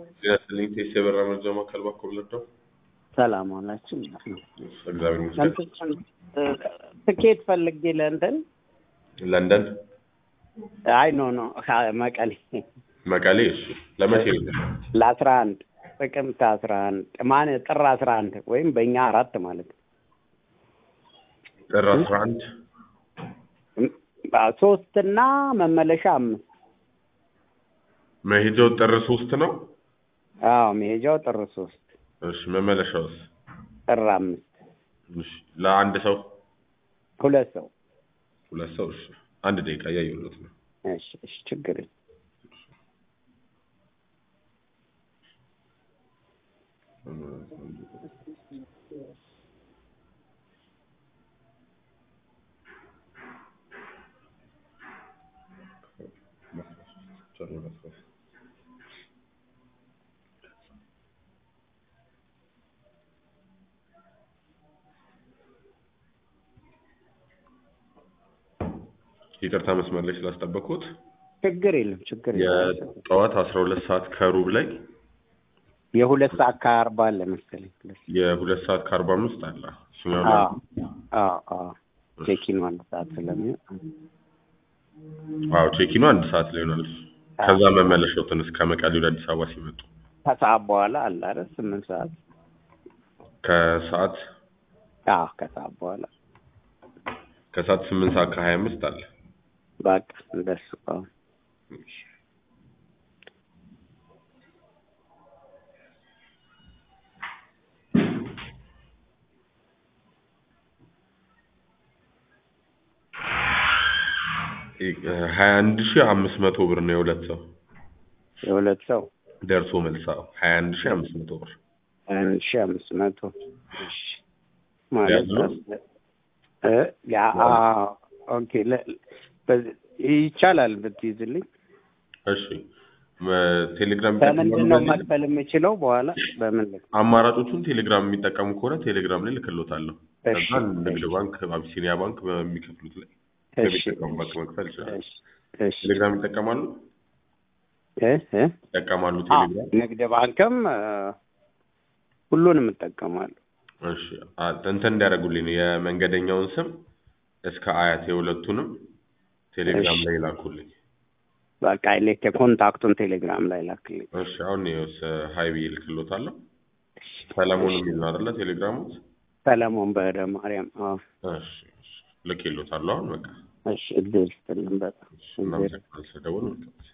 ጤና ይስጥልኝ ቴስ የበራ መርጃ ማዕከል ባኮ ብለደው ሰላም ዋላችሁ። እግዚአብሔር ይመስገን። ትኬት ፈልጌ ለእንትን ለንደን አይ ኖ ኖ መቀሌ መቀሌ። እሺ ለመቼ ነው? ለአስራ አንድ ጥቅምት አስራ አንድ ማን ጥር አስራ አንድ ወይም በእኛ አራት ማለት ነው። ጥር አስራ አንድ ሶስት እና መመለሻ አምስት መሄጃው ጥር ሶስት ነው። አዎ መሄጃው ጥር ሶስት እሺ መመለሻውስ? ጥር አምስት እሺ ለአንድ ሰው ሁለት ሰው ሁለት ሰው። እሺ አንድ ደቂቃ እያየሁለት ነው። እሺ እሺ ችግር የለም። ይቅርታ መስመር ላይ ስላስጠበቅኩት። ችግር የለም ችግር የለም። የጠዋት አስራ ሁለት ሰዓት ከሩብ ላይ የሁለት ሰዓት ከአርባ አለ መሰለኝ። የሁለት ሰዓት ከአርባ አምስት አለ። እሱኛው አዎ አዎ አዎ ቼኪኑ አንድ ሰዓት ስለሚሆን አዎ ቼኪኑ አንድ ሰዓት ላይ ይሆናል። ከዛ መመለሻውትን እስከ መቀሌ ወደ አዲስ አበባ ሲመጡ ከሰዓት በኋላ አለ አይደል? ስምንት ሰዓት ከሰዓት አዎ ከሰዓት በኋላ ከሰዓት ስምንት ሰዓት ከሀያ አምስት አለ። በቃ እንደሱ አዎ ሀያ አንድ ሺህ አምስት መቶ ብር ነው የሁለት ሰው የሁለት ሰው ደርሶ መልሳ ሀያ አንድ ሺህ አምስት መቶ ብር አንድ ሺህ አምስት መቶ እሺ ማለት ያዝነው? እ ያ አዎ ኦኬ ለ- በዚህ- ይቻላል ብትይዝልኝ እሺ መ- ቴሌግራም በምንድን ነው ይጠቀማሉ? መክፈል የምችለው በኋላ በምን ልክ አማራጮቹን ቴሌግራም የሚጠቀሙ ከሆነ ቴሌግራም ላይ ልክሎታለሁ። እሺ፣ ከዛ ንግድ ባንክ፣ አቢሲኒያ ባንክ በሚከፍሉት ላይ እሺ በሚጠቀሙ ባንክ መክፈል ይችላል። እሺ እሺ ቴሌግራም ይጠቀማሉ እ እ ይጠቀማሉ አዎ፣ ቴሌግራም። ንግድ ባንክም እ፣ ሁሉንም እጠቀማለሁ። እሺ አ- እንትን እንዲያደርጉልኝ ነው የመንገደኛውን ስም እስከ አያት የሁለቱንም ቴሌግራም እሺ። ላይ ላኩልኝ። በቃ ልክ ኮንታክቱን ቴሌግራም ላይ ላክልኝ። እሺ አሁን ይኸውስ ሀይ ብዬ ልክሎታለሁ። ሰለሞን የሚል ነው አይደለ ቴሌግራሙ? ሰለሞን በህደ ማርያም። አዎ እሺ እሺ ልኬሎታለሁ አሁን በቃ እሺ እድል ስትልን በጣም እናመሰግናለን ስለደወሉ መልካም ጊዜ